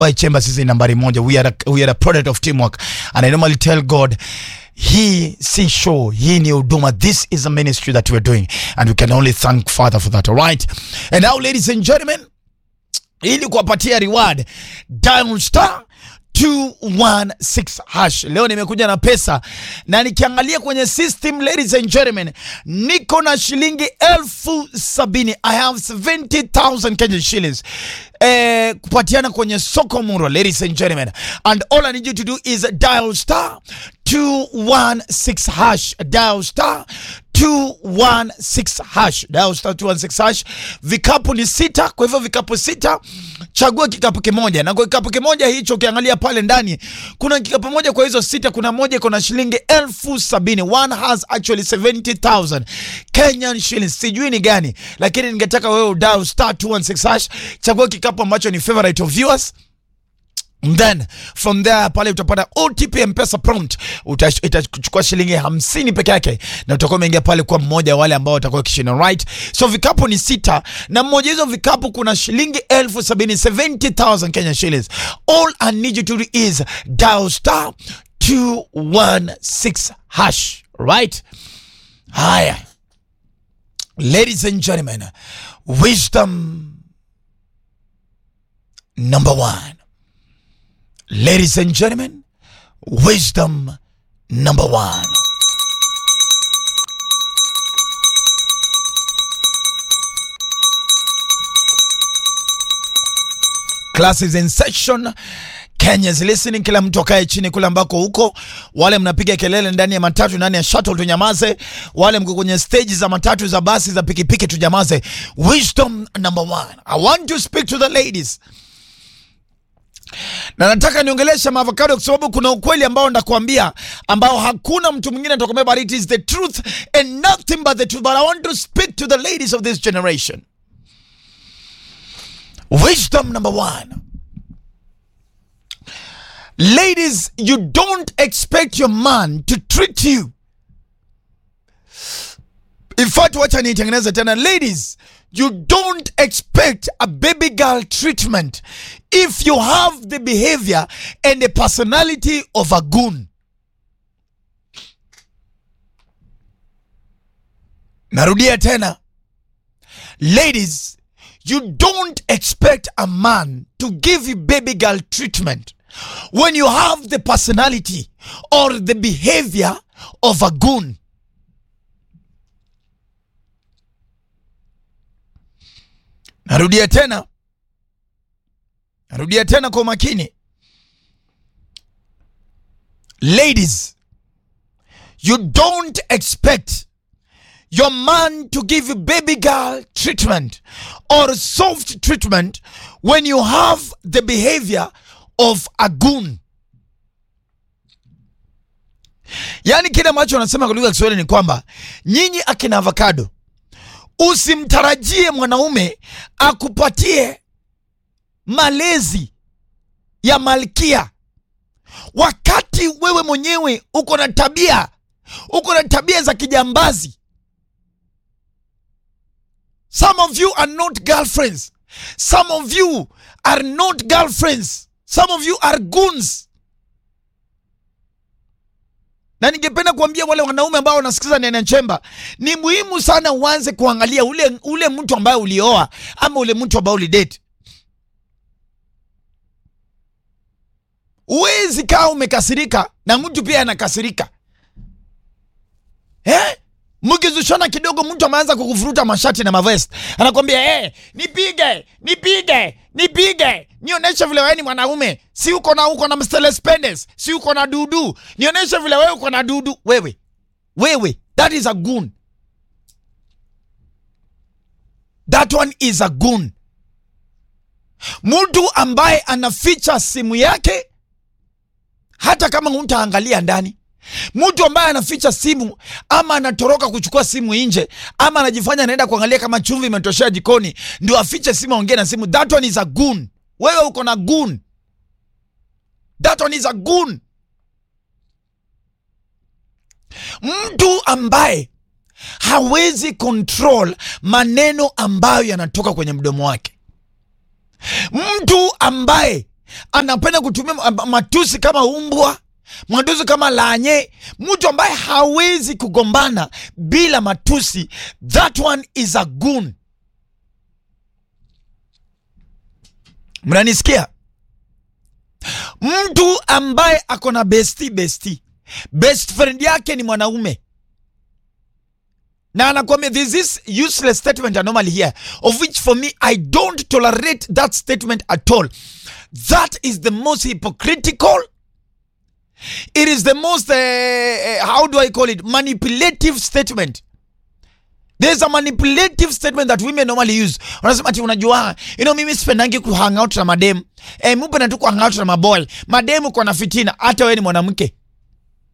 Why Chambers is nambari moja. We are a, we are a product of teamwork and I normally tell God hii si show, hii ni huduma. This is a ministry that we're doing and we can only thank Father for that. All right. And now ladies and gentlemen, ili kuwapatia reward dial star 216 hash. Leo nimekuja na pesa na nikiangalia kwenye system, ladies and gentlemen, niko na shilingi elfu sabini. I have 70,000 Kenyan shillings eh, kupatiana kwenye soko murwa, ladies and gentlemen, and all I need you to do is dial star 216 hash, dial star 216 hash, dial star 216 hash. Vikapu ni sita, kwa hivyo vikapu sita, chagua kikapu kimoja, na kwa kikapu kimoja hicho ukiangalia pale ndani kuna kikapu moja, kwa hizo sita kuna moja iko na shilingi elfu sabini. One has actually 70,000 Kenyan shillings, sijui ni gani, lakini ningetaka wewe dial star 216 hash, chagua kikapu ambacho ni favorite of yours then from there pale utapata OTP mpesa prompt, Uta- itachukua shilingi hamsini peke yake, na utakuwa umeingia pale kwa mmoja wa wale ambao watakuwa kishinda right. So vikapu ni sita, na mmoja hizo vikapu kuna shilingi elfu sabini 70,000 Kenya shillings. All I need you to do is dial star 216 hash right. Haya, ladies and gentlemen, wisdom number one. Ladies and gentlemen, wisdom number one. Class is in session. Kenya's listening. Kila mtu akae chini kule ambako huko. Wale mnapiga kelele ndani ya matatu, ndani ya shuttle, tunyamaze. Wale mko kwenye stage za matatu, za basi, za pikipiki, tunyamaze. Wisdom number one. I want to speak to the ladies na nataka niongeleshe maavocado kwa sababu kuna ukweli ambao ndakuambia ambao hakuna mtu mwingine atakwambia, but it is the truth and nothing but the truth. But I want to speak to the ladies of this generation. Wisdom number one. Ladies, you don't expect your man to treat you. In fact, wacha niitengeneze tena. Ladies, you don't expect a baby girl treatment if you have the behavior and the personality of a goon. Narudia tena. Ladies, you don't expect a man to give you baby girl treatment when you have the personality or the behavior of a goon. Narudia tena, narudia tena kwa makini. Ladies, you don't expect your man to give you baby girl treatment or soft treatment when you have the behavior of a goon. Yaani kile ambacho wanasema kwa lugha ya Kiswahili ni kwamba nyinyi akina avocado usimtarajie mwanaume akupatie malezi ya malkia wakati wewe mwenyewe uko na tabia uko na tabia za kijambazi. Some of you are not girlfriends. Some of you are not girlfriends. Some of you are goons. Na ningependa kuambia wale wanaume ambao wanasikiza Nene Chemba, ni muhimu sana uanze kuangalia ule, ule mtu ambaye ulioa ama ule mtu ambaye ulidate. Uwezi kaa umekasirika na mtu pia anakasirika eh? Mkizushana kidogo, mtu ameanza kukufuruta mashati na mavest, anakwambia eh, nipige nipige nipige, nionyeshe vile wewe ni mwanaume, si uko na uko na Mercedes Benz, si uko na dudu, nionyeshe vile wewe uko na dudu. Wewe wewe, that is a goon, that one is a goon. Mtu ambaye anaficha simu yake hata kama hutaangalia ndani mtu ambaye anaficha simu ama anatoroka kuchukua simu nje ama anajifanya anaenda kuangalia kama chumvi imetoshea jikoni ndio afiche simu aongee na simu, that one is a goon. Wewe uko na goon, that one is a goon. Mtu ambaye hawezi control maneno ambayo yanatoka kwenye mdomo wake, mtu ambaye anapenda kutumia ma- matusi kama umbwa matusi kama lanye mtu ambaye hawezi kugombana bila matusi that one is a goon mnanisikia mtu ambaye ako na besti besti best friend yake ni mwanaume na anakwambia this is useless statement I normally hear of which for me I don't tolerate that statement at all that is the most hypocritical it is the most uh, uh, how do I call it manipulative statement There's a manipulative statement that women normally use. Wanasema ati unajua, you know mimi sipendangi ku hang out na madem. Eh, mimi napenda tu ku hang out na maboy. Mademu kwa na fitina hata wewe ni mwanamke.